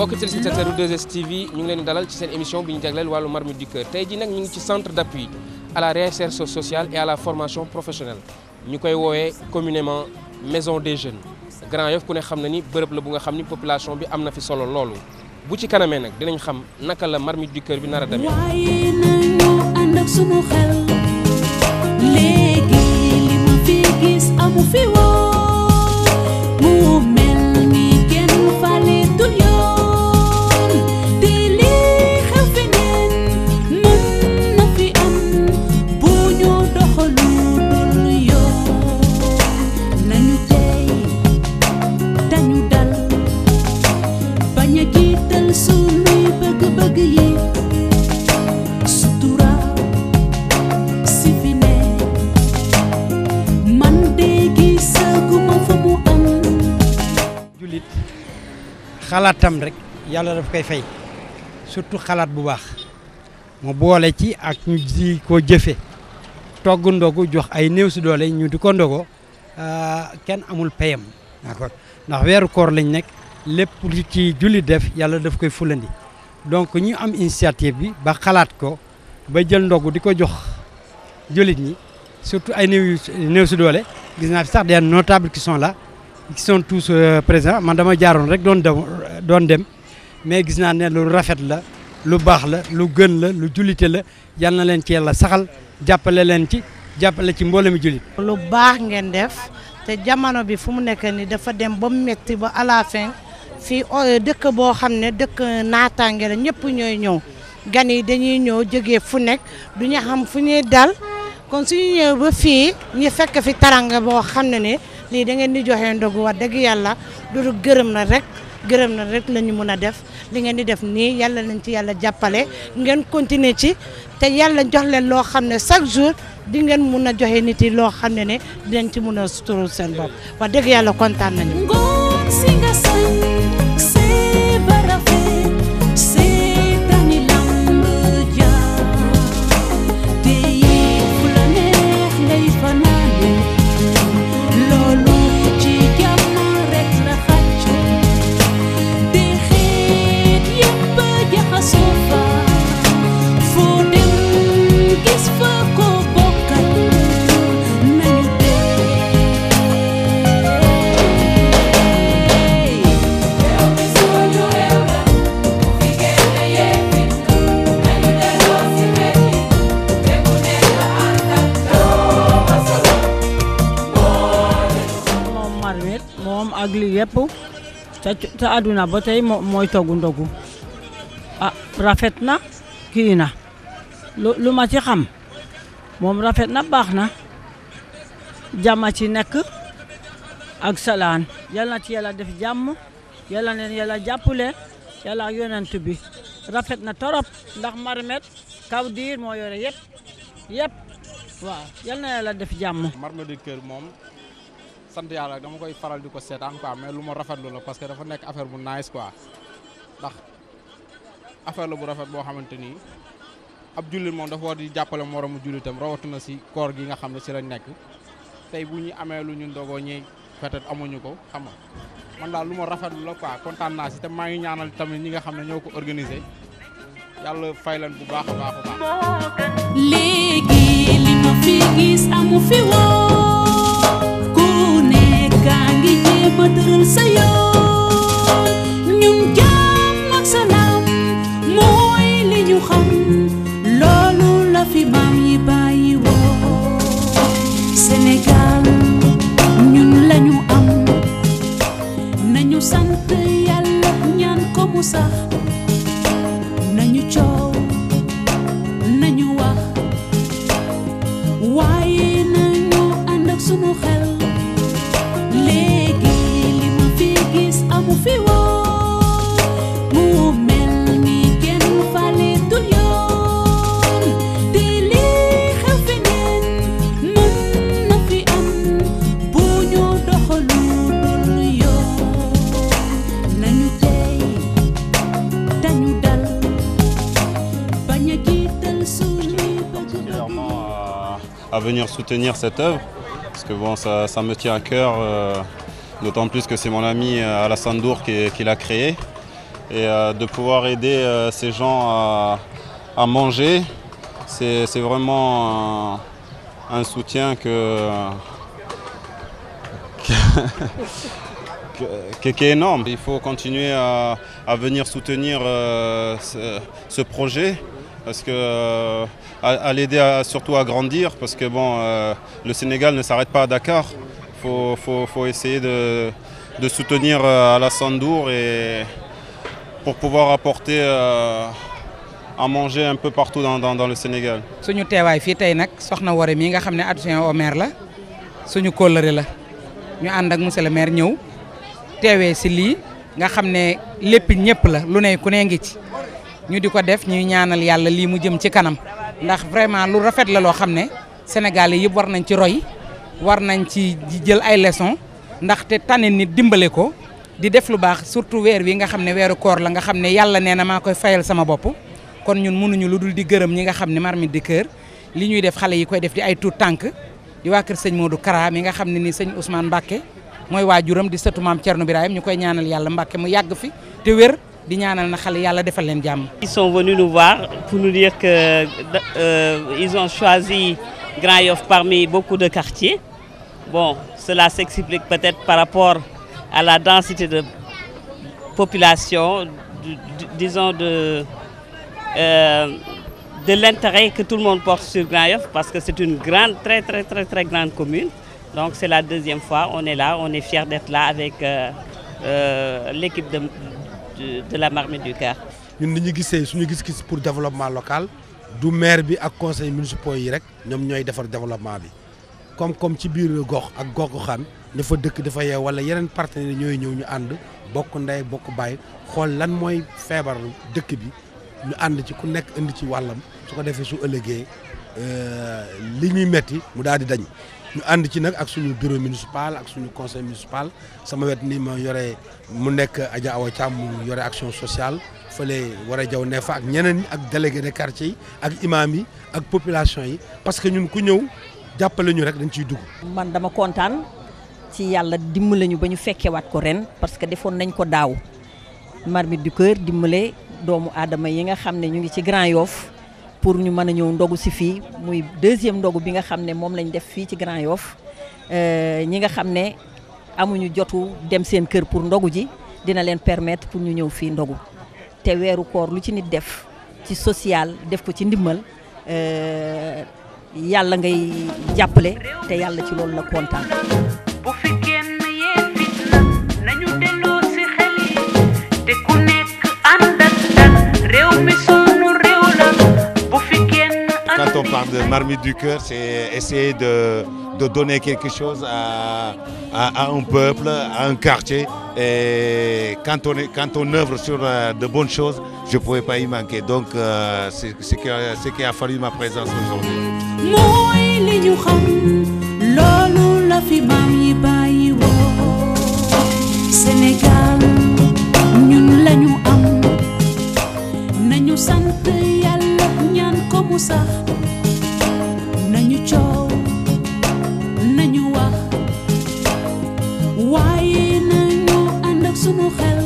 mbokk téléspectateur u 2STV ñu ngi leen di dalal ci seen émission bi ñu jagleel wàllu marmite du cœur tey ji nag ñu ngi ci centre d'appui à la réinsertion sociale et à la formation professionnelle ñu koy woowee communément maison des jeunes Grand Yoff ku ne xam na ni bërëb la bu nga xam ni population bi am na fi solo loolu bu ci kanamee nag dinañ xam naka la marmite du cœur bi nar a demee. waaye nañu ànd ak sunu xel léegi li ma fi gis amu fi woon mu mel ni kenn faleetul yoon te lii xew feneen mën na fi am bu ñu doxalu dul yoon nañu tey dañu dal bañ a jiital sunuy bëgg-bëgg yi sutura si fi ne man de gisaguma fa mu am jullit xalaatam rek yàlla daf koy fay surtout xalaat bu baax mu boole ci ak ñu di ko jëfe togg ndogu jox ay néew si doole ñu di ko ndogo ah, kenn amul payam d'accord ndax weeru koor lañ nekk lépp lu ci jullit def yàlla daf koy fulandi donc ñu am initiative bi ba xalaat ko ba jël ndogu di ko jox jullit ñi surtout ay néew yu néew si doole gis naa fi sax des notables qui sont là qui sont tous euh, présents man dama jaaroon rek doon dem doon dem mais gis naa ne lu rafet la lu baax la lu gën la lu jullite la yal na leen ci yàlla saxal jàppale leen ci jàppale ci mboolemi jullit lu baax ngeen def te jamono bi fu mu nekk ni dafa dem ba mu metti ba à la fin fii o- dëkk boo xam ne dëkk naataange la ñëpp ñooy ñëw gan yi dañuy ñëw jógee fu nekk du ñu xam fu ñuy dal kon suñu ñëw ba fii ñu fekk fi taranga boo xam ne ne lii da ngeen di joxe ndogu wax dëgg yàlla du gërëm na rek gërëm na rek la ñu mun a def li ngeen di def nii yàlla nañ ci yàlla jàppale ngeen continuer ci te yàlla jox leen loo xam ne chaque jour di ngeen mun a joxe nit yi loo xam ne ne dinañ ci mun a suturul seen bopp wax dëgg yàlla kontaan nañu. ngoon si nga sañ see barafe see tani lamb jaar te yi fu la neex ngay fanaane loolu ci jàmm rek la xàcc te xeet yépp jaxasoo fa foo dem gis fa ko bokkal nañu dee moom marmite moom ak lii yëpp ca ca àdduna ba tey moo mooy toggu ndogu ah rafet na kii na lu lu ma ci xam moom rafet na baax na jàmm ci nekk ak salaan yal na ci yàlla def jàmm yàlla neen yàlla jàppale yàlla ak yonent bi rafet na torop ndax marmite kaw diir moo yore yëpp yëpp waaw yal na yàlla def jàmm marmite du cœur moom sant yàlla dama koy faral di ko seetaan quoi mais lu ma rafetlu la parce que dafa nekk affaire bu nice quoi ndax affaire la bu rafet boo xamante ni ab jullit moom dafa war di jàppale moromu jullitam rawatina si koor gi nga xam ne si lañ nekk tey bu ñu amee lu ñu ndogoo ñi peut-être amuñu ko xam nga man daal lu ma rafetlu la quoi kontaan naa si te maa ngi ñaanal tamit ñi nga xam ne ñoo ko organisé yàlla fay leen bu baax a baax a baax. léegi li ma fi gis amu fi woon ku nekk a ngi jéem a tëral sa yoon ñun jàmm ak salaam mooy li ñu xam loolu la fi maam yi bàyyi woon Sénégal ñun lañu am nañu sant yàlla ñaan ko mu sax nañu coow nañu wax waaye nañu ànd ak sunu xel léegi li ma fi gis amu fi woon mu mel ni kenn faleetul yoon te lii xew feneen mën na fi am bu ñu doxalu dul yoon nañu tey dañu dal bañ a jiital suñuy bëgg-bëgg particulièrement à, à venir soutenir cette œuvre parce que bon, ça, ça me tient à cœur, euh, d'autant plus que c'est mon ami euh, Alassane Dour qui, qui l'a créé. et euh, de pouvoir aider euh, ces gens à, à manger, c'est c'est vraiment un, un soutien que, que- que- qui est énorme. Il faut continuer à, à venir soutenir euh, ce, ce projet parce que euh, à, à l'aider à- surtout à grandir parce que bon, euh, le Sénégal ne s'arrête pas à Dakar. Il faut, faut- faut essayer de, de soutenir euh, Alassane Dour et pour pouvoir apporter euh, à manger un peu partout dans, dans- dans le Sénégal. suñu teewaay fii tey nag soxna Woré mii nga xam ne adjoint au maire la suñu kóllëre la ñu ànd ak monsieur le maire ñëw teewee si lii nga xam ne lépp ñëpp la lu ne ku ne ngi ci ñu di ko def ñuy ñaanal yàlla lii mu jëm ci kanam ndax vraiment lu rafet la loo xam ne Sénégalais yëpp war nañ ci roy war nañ ci jël ay leçons ndaxte tane nit dimbale ko di def lu baax surtout weer wi nga xam ne weeru koor la nga xam ne yàlla nee na maa koy fayal sama bopp kon ñun mënuñu lu dul di gërëm ñi nga xam ne Marmite du Cœur li ñuy def xale yi koy def di ay tuut tànk di waa kër sëñ Modou Kara mi nga xam ne ni sëñ Ousmane Mbacke mooy waajuram di sëtu maam Thierno Birahim ñu koy ñaanal yàlla Mbacke mu yàgg fi te wér di ñaanal na xale yàlla defal leen jàmm. Ils sont venus nous voir pour nous dire que euh, ils ont choisi Grand Yoff parmi beaucoup de quartiers. Bon, cela s'explique peut-être par rapport à la densité de population, du- du- disons de, euh, de l'intérêt que tout le monde porte sur Grand Yoff parce que c'est une grande, très très très très grande commune. Donc c'est la deuxième fois, on est là, on est fiers d'être là avec euh, euh, l'équipe de, de, de la Marmite du Cœur. ñun ni ñu gisee suñu gis-gis pour développement local du maire bi ak conseil municipaux yi rek ñoom ñooy defar développement bi comme comme ci biir gox ak gox goxaan ña fa dëkk dafa yeew wala yeneen partenaires ñooy ñëw ñu ànd bokk ndey bokk bàyyi xool lan mooy feebar dëkk bi ñu ànd ci ku nekk indi ci wàllam su ko defee su ëllëgee euh, li ñuy metti mu daal di dañ ñu ànd ci nag ak suñu bureau municipal ak suñu conseil municipal sama wet ni ma yore mu nekk Adja Awa Thiam mu yore action sociale fële war a jaw ne fa ak ñeneen ñi ak délégué de quartier yi ak imam yi ak population yi parce que ñun ku ñëw jàppale ñu rek dañ ciy dugg. man dama kontaan ci yàlla dimbale ñu ba ñu fekkewaat ko ren parce que defoon nañ ko daaw Marmite du Cœur dimbale doomu aadama yi nga xam ne ñu ngi ci Grand Yoff pour ñu mën a ñëw ndogu si fii muy deuxième ndogu bi nga xam ne moom lañ def fii ci Grand Yoff Euh, ñi nga xam ne amuñu jotu dem seen kër pour ndogu ji dina leen permettre pour ñu ñëw fii ndogu te weeru koor lu ci nit def ci social def ko ci ndimmal euh, yàlla ngay jàppale te yàlla ci loolu la kontaan. bu fi kenn yee fitna nañu delloo si xel yi te ku nekk ànd ak dal réew mi sunu réew la bu fi kenn Quand on parle de marmite du cœur, c'est essayer de, de donner quelque chose à, à, à un peuple, à un quartier. Et quand on, est, quand on œuvre sur euh, de bonnes choses, je ne pouvais pas y manquer. Donc, euh, c'est ce qui, a- ce qui a fallu ma présence aujourd'hui. mooy li ñu xam loolu la fi maam yi bàyyi woo Sénégal ñun lañu am nañu sant yàlla ñaan ko mu sax nañu coow nañu wax waaye nañu ànd ak sunu xel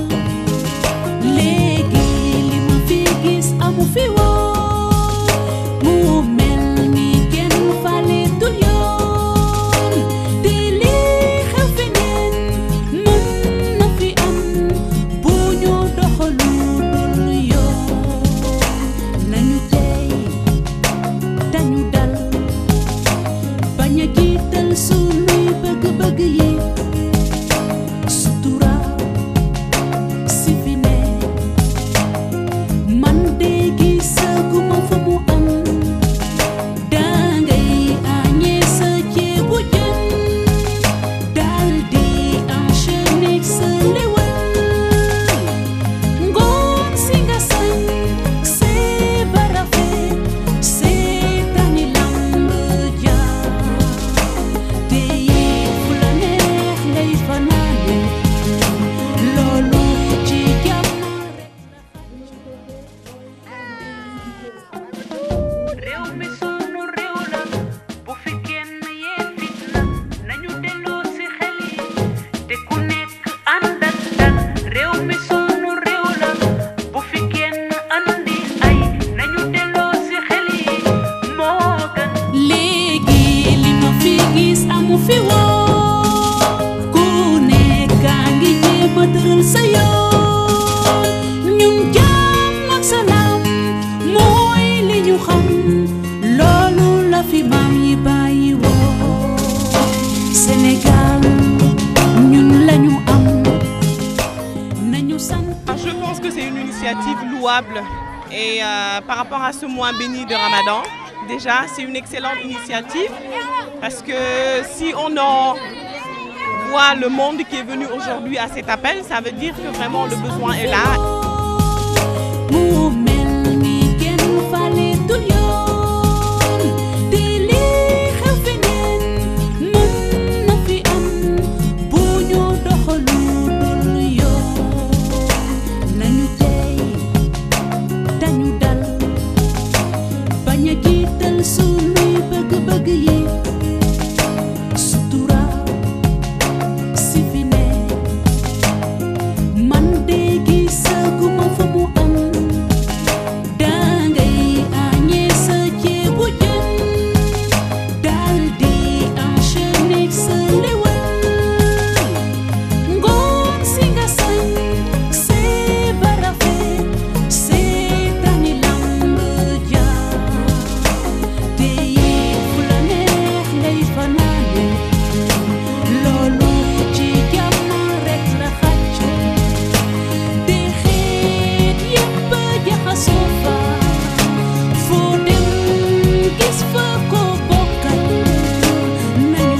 léegi li ma fi gis amu fi woon mu mel ni kenn faleetul yoon te lii xew feneen mën na fi am bu ñu doxalu dul yoon nañu tey Je pense que c'est une initiative louable et euh, par rapport à ce mois béni de Ramadan, déjà c'est une excellente initiative parce que si on en voit le monde qui est venu aujourd'hui à cet appel, ça veut dire que vraiment le besoin est là. mu mel ni kenn faleetul yoon te lii xew feneen mën na fi am bu ñu doxalu dul yoon nañu tey dañu dal bañ a jiital sunuy bëgg-bëgg yi sutura si fi ne man de gisaguma fa mu am dangay añee sa ceebu jën dal di enchaîner sa lewal ngoon si nga sañ see ba rafet see tani lamb jaar te fu la neex ngay fanaane loolu ci jàmm rek la xàcc te xeet yépp jaxasoo fa foo dem gis fa ko bokkal nañu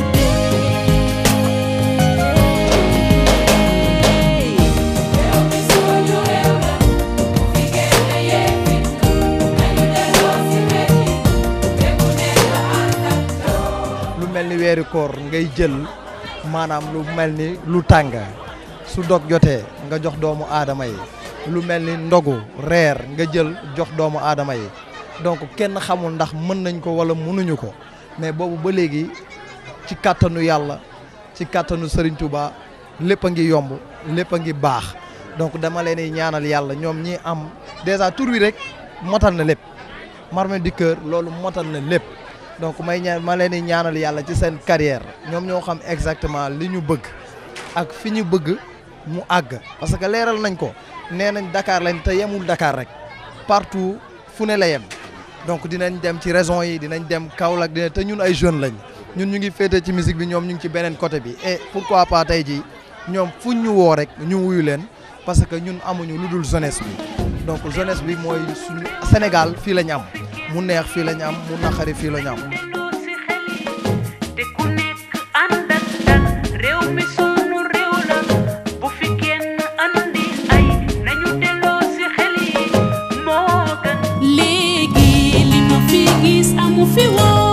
lu mel ni weeri koor ngay jël maanaam lu mel ni lu tàng su dog jotee nga jox doomu aadama yi lu mel ni ndogu reer nga jël jox doomu aadama yi donc kenn xamul ndax mën nañ ko wala mënuñu ko mais boobu ba léegi ci kàttanu yàlla ci kàttanu Serigne Touba lépp a ngi yomb lépp a ngi baax donc dama leen di ñaanal yàlla ñoom ñi am déjà tur wi rek motal na lépp Marmite du Cœur loolu motal na lépp donc may ñaan ma leen di ñaanal yàlla ci seen carrière ñoom ñoo xam exactement li ñu bëgg ak fi ñu bëgg mu àgg parce que leeral nañ ko nee nañ Dakar lañ te yemul Dakar rek partout fu ne la yem donc dinañ dem ci régions yi dinañ dem Kaolack dina te ñun ay jeunes lañ ñun ñu ngi féete ci musique bi ñoom ñu ngi ci beneen côté bi et pourquoi pas tey jii ñoom fuñ ñu woo rek ñu wuyu leen parce que ñun amuñu lu dul jeunesse bi donc jeunesse bi mooy suñu Sénégal fii la ñu am mu neex fii la ñu am mu naqari fii la ñu am. te ku nekk ànd ak dal réew mi sunu réew la bu fi kenn andi ay nañu delloo si xel yi moo gën léegi li ma fi gis amu fi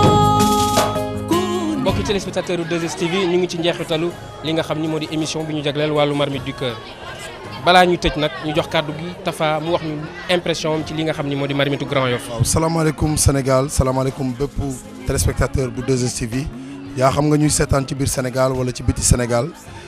woon mbokki téléspectateur u 2STV ñu ngi ci njeexitalu li nga xam ni moo di émission bi ñu jagleel wàllu Marmite du Cœur balaa ñu tëj nag ñu jox kàddu gi Tafa mu wax ñu impression am ci li nga xam ni moo di Marmitu Grand Yoff waaw salaamaaleykum Sénégal salaamaaleykum bépp téléspectateur bu 2STV yaa xam nga ñuy seetaan ci biir Sénégal wala ci biti Sénégal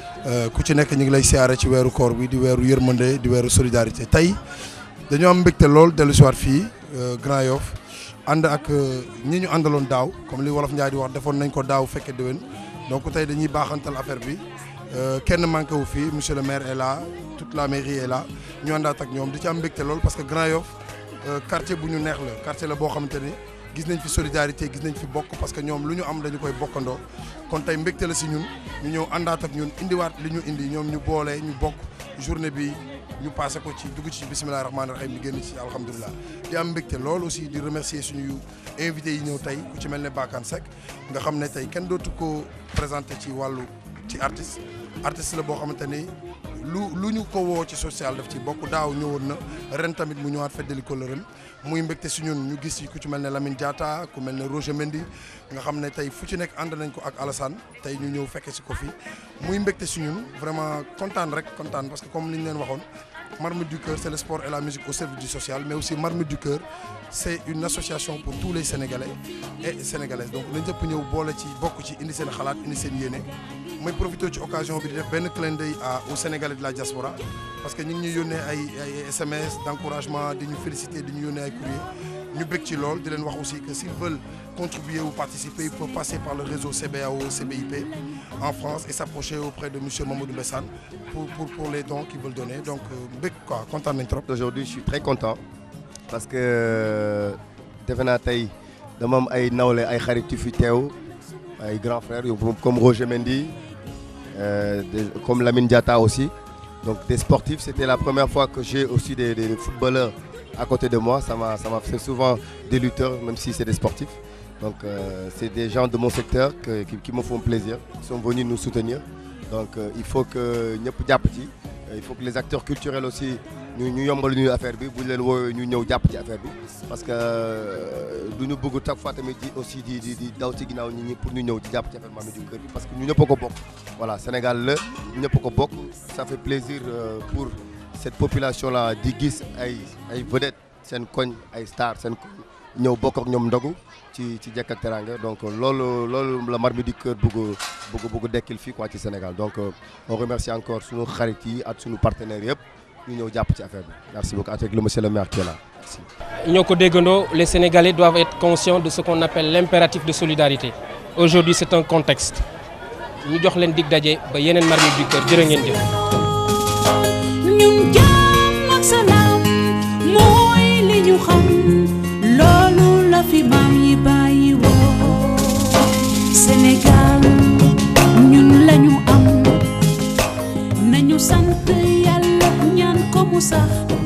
ku ci nekk ñu ngi lay siyaare ci weeru koor bi di weeru yërmande di weeru solidarité tey dañoo am mbégte lool dellu si waat fii Grand Yoff ànd ak ñi ñu àndaloon daaw comme li wolof Njaay di wax defoon nañ ko daaw fekke déwén donc tey dañuy baaxantal affaire bi kenn manqué wu fii monsieur le maire est là toute la mairie est là ñu àndaat ak ñoom di ci am mbégte lool parce que Grand Yoff quartier bu ñu neex la quartier la boo xamante ni gis nañ fi solidarité gis nañ fi bokk parce que ñoom lu ñu am dañu koy bokkandoo kon tey mbégte la si ñun ñu ñëw àndaat ak ñun indiwaat li ñu indi ñoom ñu boole ñu bokk journée bi ñu passé ko ci dugg ci bisimilah rahmaani rahim di génn ci alhamdulilah di am mbégte lool aussi di remercier suñu invité yi ñëw tey ku ci mel ne Bakane Seck nga xam ne tey kenn dootu ko présenté ci wàllu ci artiste artiste la boo xamante ni lu lu ñu ko woo ci social daf ci bokk daaw ñëwoon na ren tamit mu ñëwaat feddali kóllëreem muy mbégte si ñun ñu gis ci ku ci mel ne Lamine Diatta ku mel ne Roger Mendy nga xam ne tey fu ci nekk ànd nañ ko ak Alassane tey ñu ñëw fekke si ko fi muy mbégte si ñun vraiment kontaan rek kontaan parce que comme li ñu leen waxoon Marmite du Cœur c'est le sport et la musique au service du social mais aussi Marmite du Cœur c'est une association pour tous les Sénégalais et Sénégalaises donc nañ ñëpp ñëw boole ci bokk ci indi seen xalaat indi seen yéene mooy profité ci occasion bi di def benn clin d'œil à aux Sénégalais de la diaspora parce que ñu ngi ñuy yónnee ay ay SMS d'encouragement di ñu féliciter di ñu yónnee ay courrier ñu bëgg ci lool di leen wax aussi que s'ils veulent contribuer ou participer ils peuvent passer par le réseau CBAO CBIP en France et s'approcher auprès de monsieur Mamadou Bessane pour pour pour les dons qu'ils veulent donner donc bëgg quoi kontaan nañ trop. Aujourd'hui je suis très content parce que defe naa tey dama am ay nawle ay xarit yu fi teew ay grands frères yu comme Roger Mendy euh, de- comme Lamine Diatta aussi Donc des sportifs, c'était la première fois que j'ai aussi des, des footballeurs à côté de moi. Ça m'a, ça m'a fait souvent des lutteurs, même si c'est des sportifs. Donc euh, c'est des gens de mon secteur que- qui, qui me font plaisir, qui sont venus nous soutenir. Donc euh, il faut que ñëpp jàpp ci. il faut que les acteurs culturels aussi ñu ñu yombal ñu affaire bi bu ñu leen woowee ñu ñëw jàpp ci affaire bi parce que euh, du ñu bëgg chaque fois tamit di aussi di di di daw ci ginnaaw nit ñi pour ñu ñëw ci jàpp ci affaire Mame Diouf Kër bi parce que ñu ñëpp a ko bokk. voilà Sénégal la ñu ñëpp a ko bokk ça fait plaisir euh, pour cette population là di gis ay ay vedettes seen koñ ay stars seen koñ ñëw bokk ak ñoom ndogu ci ci jekk ak teranga donc loolu loolu la Marmite du Cœur bëgg bëgg bëgg dekkil fii quoi ci Sénégal donc euh, on remercie encore sunu xarit yi ak sunu partenaires yëpp ñu ñëw jàpp ci affaire bi merci beaucoup avec le monsieur le maire qui est là merci. ñoo ko déggandoo les Sénégalais doivent être conscients de ce qu'on appelle l'impératif de solidarité aujourd'hui c'est un contexte ñu jox leen dig daje ba yeneen Marmite du Cœur jërë ngeen jëf. ñun jàmm ak salaam mooy li ñu xam loolu la fi maam yi bàyyi woo Sénégal ñun lañu am nañu sant yàlla ñaan ko mu sax